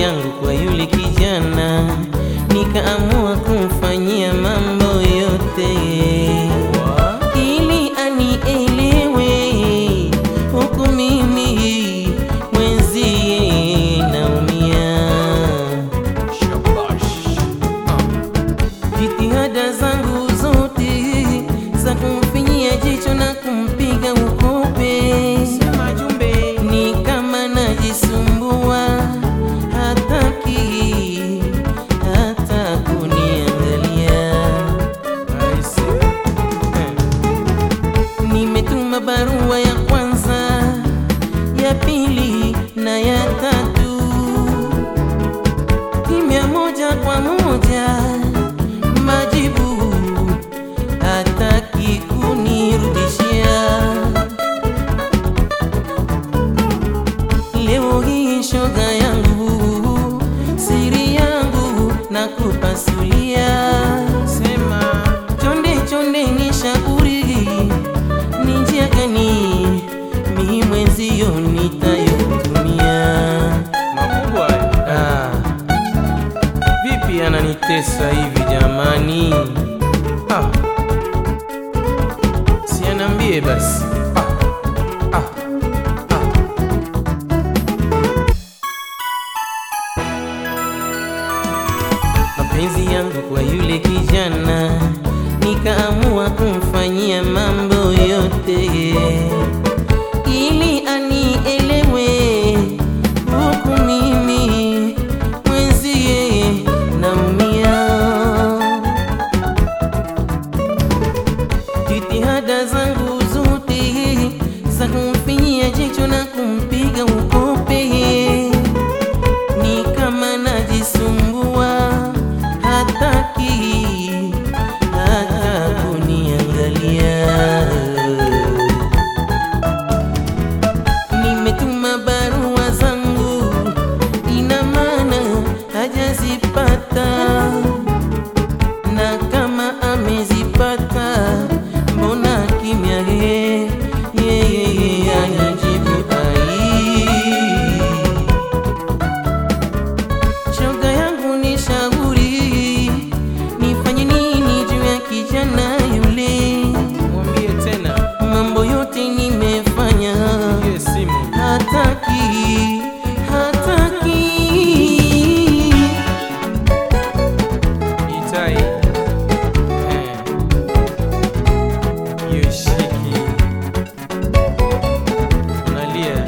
yangu kwa yule kijana, nikaamua kumfanyia mambo yote ili anielewe, huku mimi mwenzie naumia. Jitihada zangu zote za kumfinyia jicho na kumpiga ukope, ni kama najisumbua, hataki hata kuniangalia. Nimetuma barua ya kwanza, ya pili na ya tatu, kimya moja kwa moja, majibu hataki kunirudishia. Leo hii shoga yangu, siri yangu na kupasulia, sema chonde chonde, ni shauri ni njia gani mi mwenzio nitayotumia? Makubwa hayo. Ah, vipi ananitesa hivi jamani? Ah, si anambie basi. Ah, ah, ah. Mapenzi yangu kwa yule kijana, nikaamua kumfanyia mambo yote ili anielewe, huku mimi mwenzie naumia. Jitihada zangu zote za kumfinyia jicho na kumpiga ukope, ni kama najisumbua, hataki hata kuniangalia. Nimetuma barua zangu, ina maana hajazipata, na kama amezipata, mbona kimya? He, yeye anajibu ai. Shoga yangu ni shauri, nifanye nini juu ya kijana yule? Mwambie tena. Mambo yote nimefanya Pigie simu. hataki hataki Itai. Eh. Yoshiki. Nalia.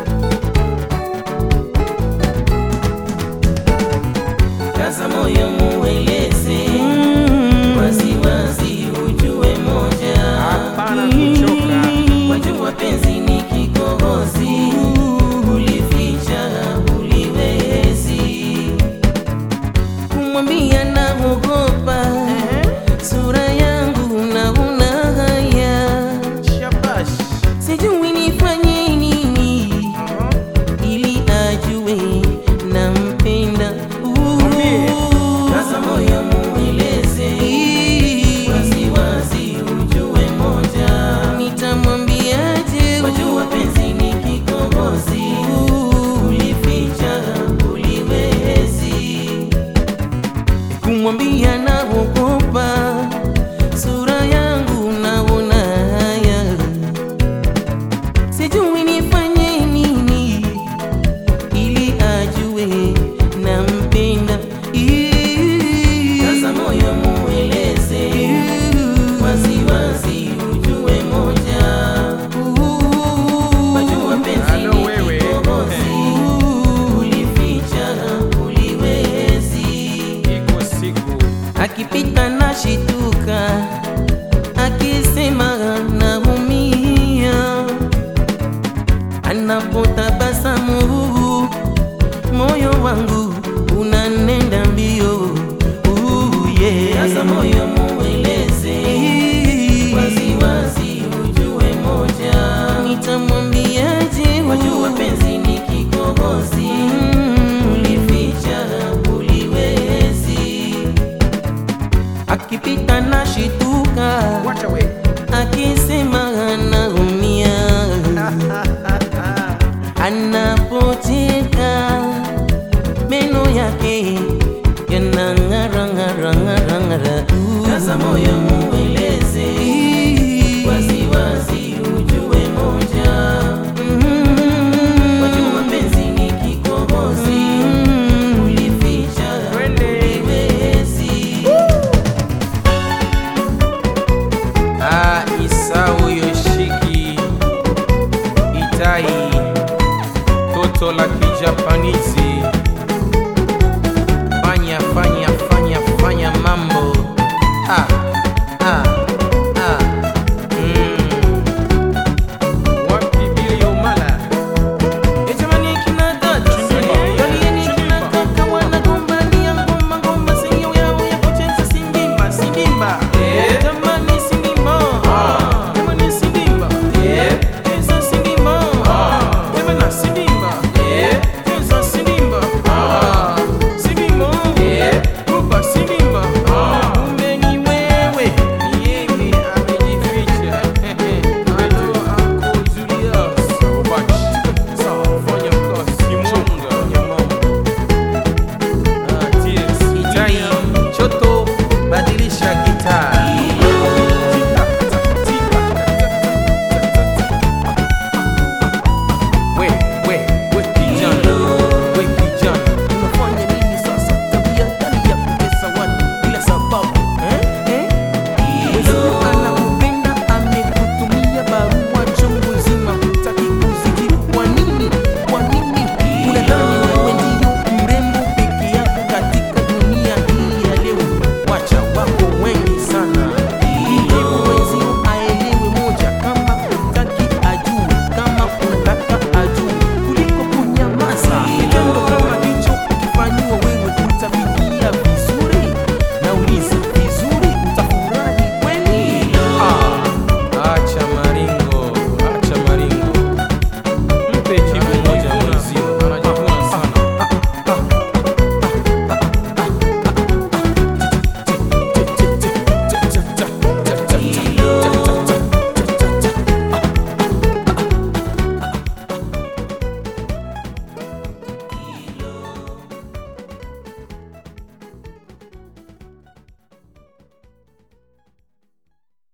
kaza moyo mueleze waziwazi ujue moja Hapana kuchoka. wajua penzi ni kikohozi ulificha uliwezi kumwambia naogopa sura yangu naona haya Shabash. sijui nifanye nini ili ajue nampenda. Mwambie. Kaza moyo mueleze waziwazi, ujue moja, nitamwambiaje? Wajua penzi ni kikohozi, ulificha uliwezi kumwambia naogopa, sura yangu naona haya sijui nifanye nini ili ajue nampenda. Kaza moyo mueleze waziwazi, ujue moja, wajua penzi Halo ni wewe. kikohozi, ulificha uliwezi Iko siku. akipita na shituka, akisema naumia, anapotabasamu moyo wangu unanenda mbio. Uh, yeah. Sasa moyo mueleze waziwazi, ujue moja, nitamwambiaje? Wajua penzi ni kikohozi, ulificha uliwezi akipita na shituka, Wacha we. akisema anaumia, anapocheka meno yake yanang'ara ng'ara ng'ara ng'ara. Kaza moyo mueleze waziwazi, ujue moja wajua mapenzi ni kikohozi, ulificha Twende. uliwezi. Ah, Isau Yoshiki Itai toto la kijapanizi